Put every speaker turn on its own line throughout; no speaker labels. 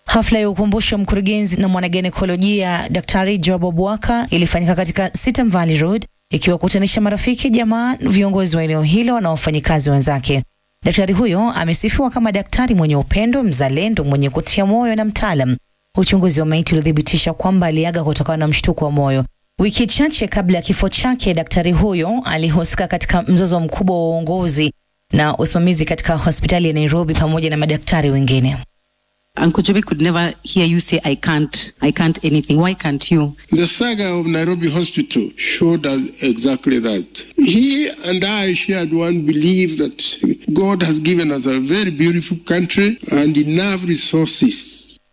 Hafla ya ukumbusho wa mkurugenzi na mwanaginekolojia Daktari Job Obwaka ilifanyika katika Sitam Valley Road ikiwakutanisha marafiki, jamaa, viongozi wa eneo hilo na wafanyikazi wenzake. Daktari huyo amesifiwa kama daktari mwenye upendo, mzalendo, mwenye kutia moyo na mtaalam. Uchunguzi wa maiti ulithibitisha kwamba aliaga kutokana na mshtuko wa moyo. Wiki chache kabla ya kifo chake, daktari huyo alihusika katika mzozo mkubwa wa uongozi na usimamizi katika hospitali ya Nairobi pamoja na madaktari wengine.
Uncle Joby could never hear you say, I can't, I can't anything. Why can't you?
The saga of Nairobi Hospital showed us exactly that. He and I shared one belief that God has given us a very beautiful country and enough resources.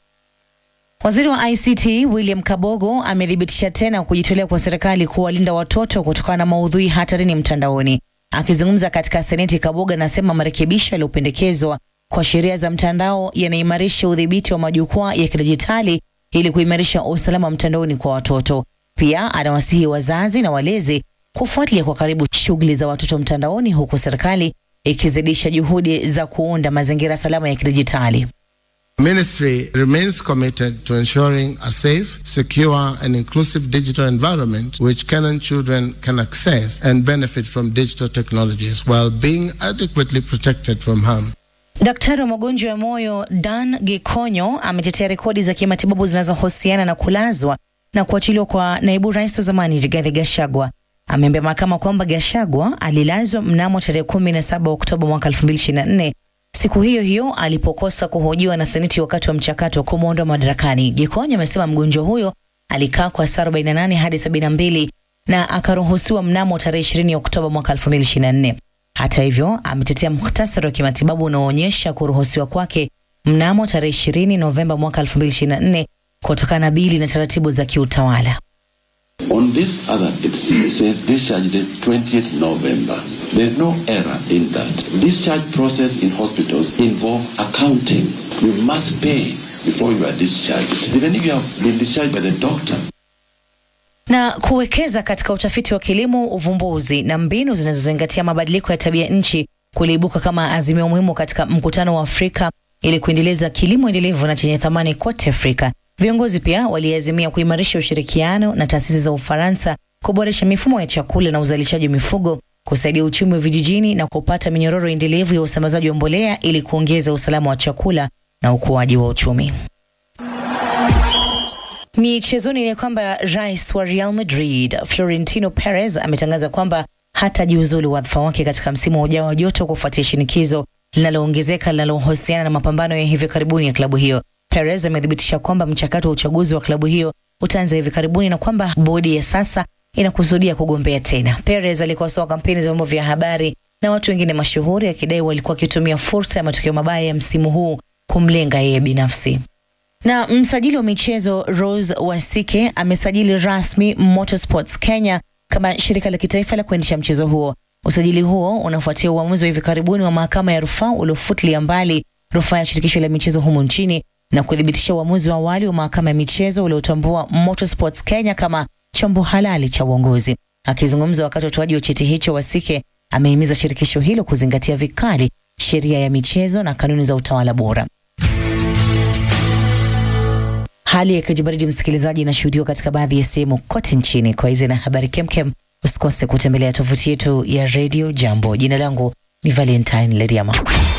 Waziri wa ICT William Kabogo amethibitisha tena kujitolea kwa serikali kuwalinda watoto kutokana na maudhui hatarini mtandaoni. Akizungumza katika Seneti, Kabogo anasema marekebisho yaliyopendekezwa kwa sheria za mtandao yanaimarisha udhibiti wa majukwaa ya kidijitali ili kuimarisha usalama mtandaoni kwa watoto. Pia anawasihi wazazi na walezi kufuatilia kwa karibu shughuli za watoto mtandaoni, huku serikali ikizidisha juhudi za kuunda mazingira salama ya kidijitali.
Ministry remains committed to ensuring a safe, secure, and inclusive digital environment which Kenyan children can access and benefit from digital technologies while being adequately protected from harm.
Daktari wa magonjwa ya moyo Dan Gikonyo ametetea rekodi za kimatibabu zinazohusiana na kulazwa na kuachiliwa kwa naibu rais wa zamani Rigathi Gachagua. Ameambia mahakama kwamba Gachagua alilazwa mnamo tarehe kumi na saba Oktoba mwaka elfu mbili ishirini na nne siku hiyo hiyo alipokosa kuhojiwa na seneti wakati wa mchakato wa kumwondoa madarakani. Gikonyo amesema mgonjwa huyo alikaa kwa saa 48 hadi 72 na akaruhusiwa mnamo tarehe 20 Oktoba mwaka 2024. Hata hivyo, ametetea muhtasari wa kimatibabu unaoonyesha kuruhusiwa kwake mnamo tarehe 20 Novemba mwaka 2024 kutokana na bili na taratibu za kiutawala.
On this other, it says discharge date 20th November. There is no error in that. Discharge process in hospitals involve accounting. You must pay before you are discharged, even if you have been discharged by the doctor.
na kuwekeza katika utafiti wa kilimo, uvumbuzi na mbinu zinazozingatia mabadiliko ya tabia nchi kuliibuka kama azimio muhimu katika mkutano wa Afrika ili kuendeleza kilimo endelevu na chenye thamani kote Afrika. Viongozi pia waliazimia kuimarisha ushirikiano na taasisi za Ufaransa, kuboresha mifumo ya chakula na uzalishaji wa mifugo, kusaidia uchumi wa vijijini na kupata minyororo endelevu ya usambazaji wa mbolea ili kuongeza usalama wa chakula na ukuaji wa uchumi. Michezoni ni kwamba rais wa Real Madrid Florentino Perez ametangaza kwamba hatajiuzulu wadhifa wake katika msimu ujao wa joto kufuatia shinikizo linaloongezeka linalohusiana na mapambano ya hivi karibuni ya klabu hiyo. Perez amethibitisha kwamba mchakato wa uchaguzi wa klabu hiyo utaanza hivi karibuni na kwamba bodi ya sasa inakusudia kugombea tena. Perez alikosoa kampeni za vyombo vya habari na watu wengine mashuhuri akidai walikuwa wakitumia fursa ya matokeo mabaya ya msimu huu kumlenga yeye binafsi. Na msajili wa michezo Rose Wasike amesajili rasmi Motorsports Kenya kama shirika la kitaifa la kuendesha mchezo huo. Usajili huo unafuatia uamuzi wa hivi karibuni wa mahakama ya rufaa uliofutilia mbali rufaa ya shirikisho la michezo humu nchini na kuthibitisha uamuzi wa awali wa mahakama ya michezo uliotambua Motorsports Kenya kama chombo halali cha uongozi. Akizungumza wakati wa utoaji wa cheti hicho, Wasike amehimiza shirikisho hilo kuzingatia vikali sheria ya michezo na kanuni za utawala bora. Hali ya kijibaridi, msikilizaji, inashuhudiwa katika baadhi ya sehemu kote nchini. Kwa hizi na habari kemkem, usikose kutembelea tovuti yetu ya Radio Jambo. Jina langu ni Valentine Lediama.